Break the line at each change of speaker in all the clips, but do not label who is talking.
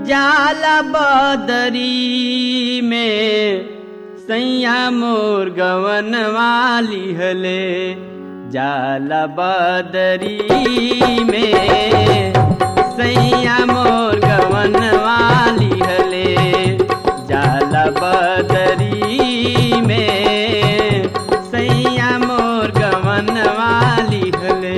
जाला बदरी में सैया मोर गवन वाली हले जाला बदरी में सैया मोर गवन वाली हले जाला बदरी में सैया मोर गवन वाली हले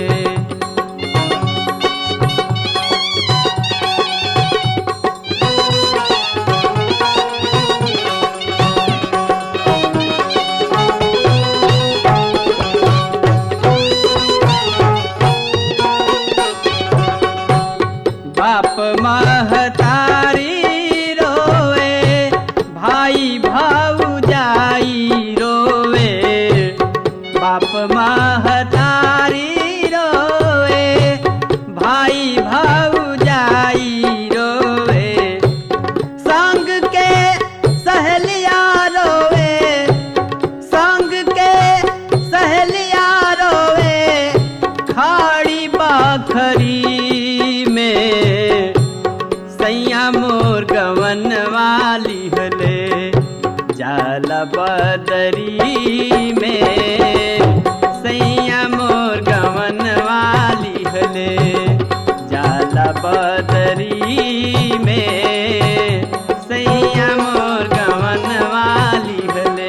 बाप महतारी रोवे भाई भाऊजाई रोवे बाप महतारी रोवे भाई भाऊजाई रोवे संग के सहेलिया रोवे संग के सहेलिया रोवे खाड़ी बाखरी में सैया मोर गवन वाली हले जाला बदरी में सैया मोर गवन वाली हले जाला बदरी में सैया मोर गवन वाली हले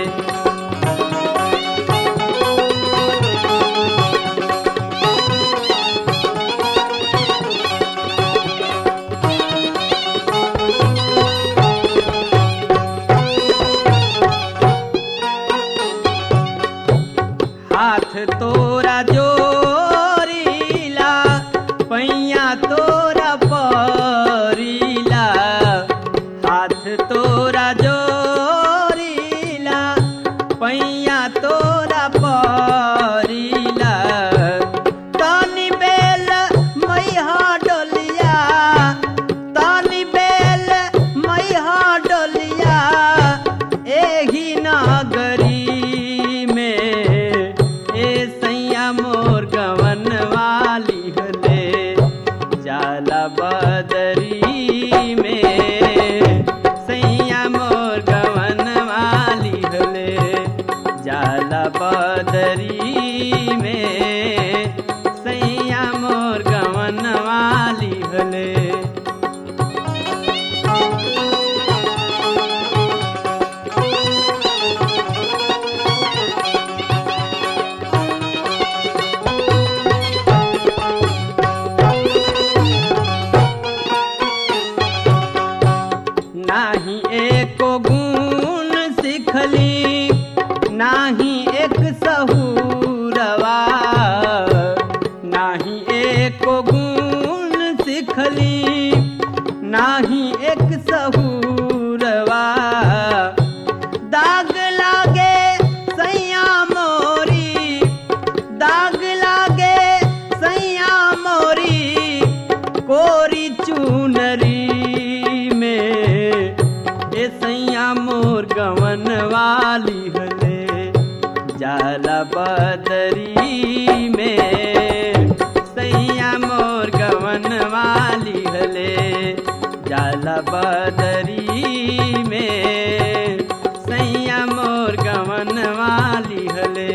हाथ तोरा जोरीला पैया तोरा परीला हाथ तोरा जोरीला पैया तोरा परीला तनी बेल मैहा डोलिया तनी बेल मैहा डोलिया एही नागरी में ए सैया मोर गवन वाली हले जाला बदरी में सैया मोर गवन वाली हले जाला बदरी में सैया मोर गवन वाली हले नाही एको गुण सिखली नाही एक सहूरवा नाही एको गुण सिखली नाही एक सहूरवा दाग लागे सैया मोरी दाग लागे सैया मोरी कोरी चूनरी में ए सैया मोर गवन वाली हले जाला बदरी में सैया मोर गवन वाली हले जाला बदरी में सैया मोर गवन वाली हले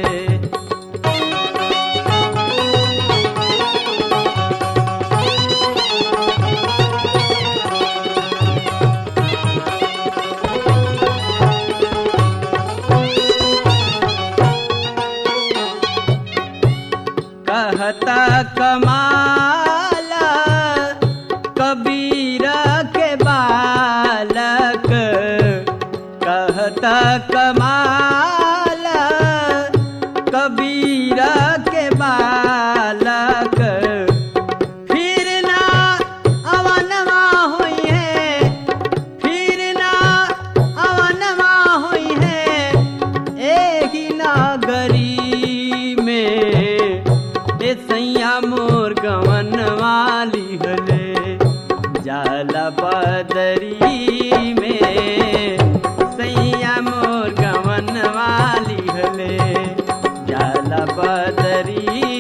कहता कमाला कबीर के बालक कहता कमाला कबीर के बालक फिर ना अवनवा हुई है फिर ना अवनवा हुई है एही नागरी में ए सैया मोर गवन वाली हले जाला बदरी में सैया मोर गवन वाली हले जाला बदरी